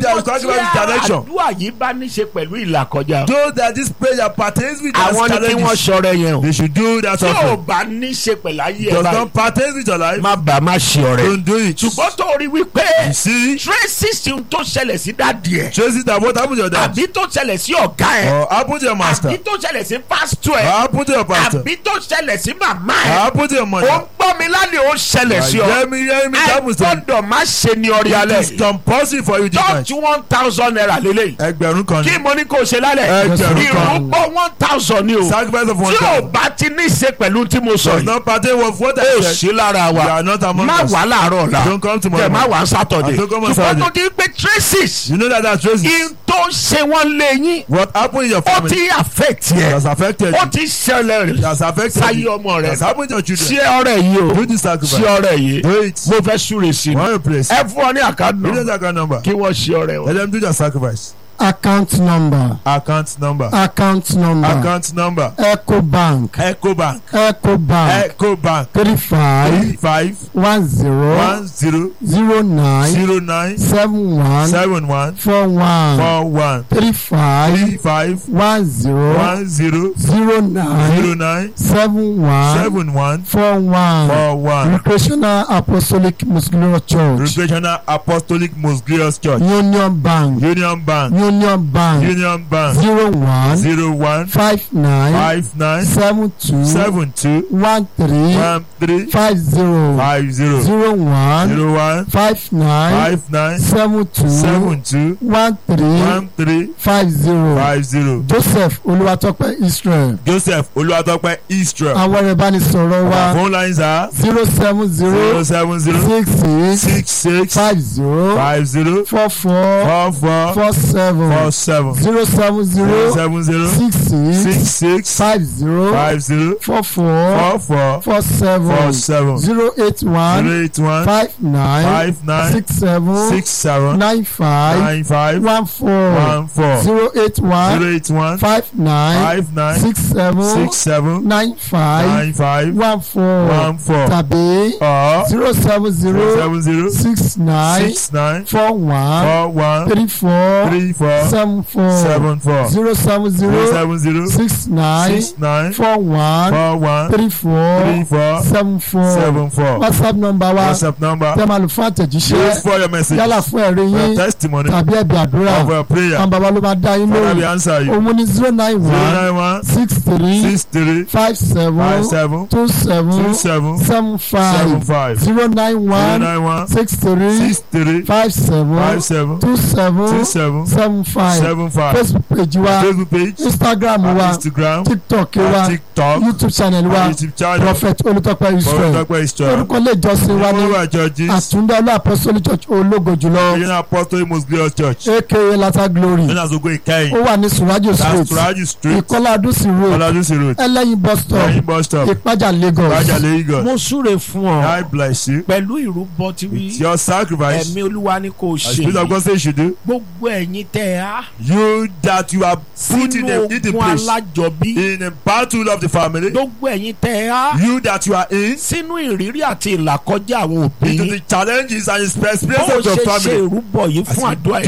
there is sacrifice with direction. àdúrà yìí bá ní ṣe pẹ̀lú ìlàkọjá Those that this prayer pertains with àwọn their ni kí wọ́n challenges, ṣọrẹ yẹn o they should do that tí ò offering. bá ní ṣe pẹ̀lú ayé ẹ̀ Does báyìí not pertain with your life, má bàa má ṣe ọrẹ don't do it. ṣùgbọ́n tó rí wípé You see, tracy tó ṣẹlẹ̀ sí dádì ẹ̀ trace it that what happened to your dad àbí tó ṣẹlẹ̀ sí ọ̀gá ẹ̀ or happen to your master àbí tó ṣẹlẹ̀ sí pásítọ̀ or ẹ̀ happen to your pastor àbí tó ṣẹlẹ̀ sí màmá or ẹ̀ happen to your ó ń mother. gbọ́ mi lálẹ́ ó ṣẹlẹ̀ sí ọ Hear me, hear me, ẹ that was the gbọ́dọ̀ má ṣe ní ọrẹ alẹ́ It is compulsory for you this night. church one thousand naira lélẹ̀ Ẹgbẹ̀rún kan kí ní. mo ní kó o ṣe lálẹ́ Ẹgbẹ̀rún kan. ìrúbọ one thousand ni o Sacrifice of one tí ò thousand. bá ti ní í ṣe pẹ̀lú tí mo sọ Does yìí not pertain with what ó I said. sí lára You wa are not among má us. wà láàárọ̀ ọ̀la Don't come tomorrow kẹ má morning. wà sátọ̀dẹ̀ And don't come on ṣùgbọ́n Saturday. tó di pé traces You know that that's traces. in tó ṣe wọ́n lé yín What happened in your ó family ti affect yẹ has affected ó you. ti ṣẹlẹ̀ rẹ̀ Has affected sáyé you. ọmọ rẹ̀ Has happened to your children. ṣé ọ̀rẹ́ yìí o Do this ṣé sacrifice. ọ̀rẹ́ yìí Do it. mo fẹ́ súre sí i One your place. ẹ fún ọ ní àkàdùn Give them that account number. kí wọ́n ṣe ọ̀rẹ́ wọn. Let them do their sacrifice. account number Account number. account number Account number. ecobank Ecobank. ecobank Ecobank. three five Three five one zero one zero zero nine zero nine seven one seven one four one four one three five three five one zero one zero zero nine zero nine seven one seven one four one four one. recreational apostolic muslim church Recreational Apostolic Most Glorious Church. union bank Union Bank. union bank Union Bank. zero one Zero one five nine five nine seven two seven two one three one three five zero five zero zero one zero one five nine five nine seven two seven two one three one three five zero five zero. joseph olúwatópẹ́ israel Joseph Olúwatópẹ́ Israel. àwọn ẹ̀rọ ìbánisọ̀rọ̀ wa Our phone lines are zero seven zero zero seven zero six six six six five zero five zero four four four four four seven four seven zero seven zero zero seven zero six six six six five zero five zero four four four four four seven four seven zero eight one zero eight one five nine five nine six seven six seven nine five nine five one four one four zero eight one zero eight one five nine five nine six seven six seven nine five nine five one four one four tàbí or zero seven zero zero seven zero six nine six nine four one four one three four three four seven four seven four zero seven zero zero seven zero six nine six nine four one four one three four three four seven four seven four whatsapp number wa WhatsApp number tẹ́ máa lò fún use àtẹ̀jíṣẹ́ for your message yálà fún ẹ̀rí for your yín testimony tàbí ẹ̀bí àdúrà of your prayer àwọn bàbá ló máa dá yín Father we lóhùn answer you òun ní zero nine zero one nine one six three six three five seven five seven two seven two seven seven seven five five zero nine zero one nine one six three six three five seven five seven two seven two seven seven five seven five facebook page wa Facebook page instagram and wa Instagram tiktok and wa TikTok youtube channel wa and YouTube channel prophet olùtọ́pẹ́ israel Olùtọ́pẹ́ Israel orúkọ ilé ìjọsìn wa ní Olúwa churches àtúndá olú apostolic church ológo jùlọ Regional Apostolic Most Glorious Church aka lata glory known as Ogo Ikeyin ó wà ní surajo that's street Turaju Street ìkọlá adúsí road Oladusi Road ẹlẹ́yin bus stop Ẹyin bus stop ìpájà lagos Raja Lagos mo súre fún ọ God bless you pẹ̀lú ìrúbọ tí with wí your sacrifice ẹ̀mí olúwa ni kò as ṣe Spirit of God say you should do gbogbo ẹ̀yin tẹ́ ẹ á you that you are put in sínú a in the ogun place alájọbí in a battle of the family gbogbo ẹ̀yin tẹ́ ẹ á you that you are in sínú ìrírí àti ìlàkọjá àwọn òbí into the challenges and experience bó o of your ṣe ṣe family ìrúbọ yìí fún àdúrà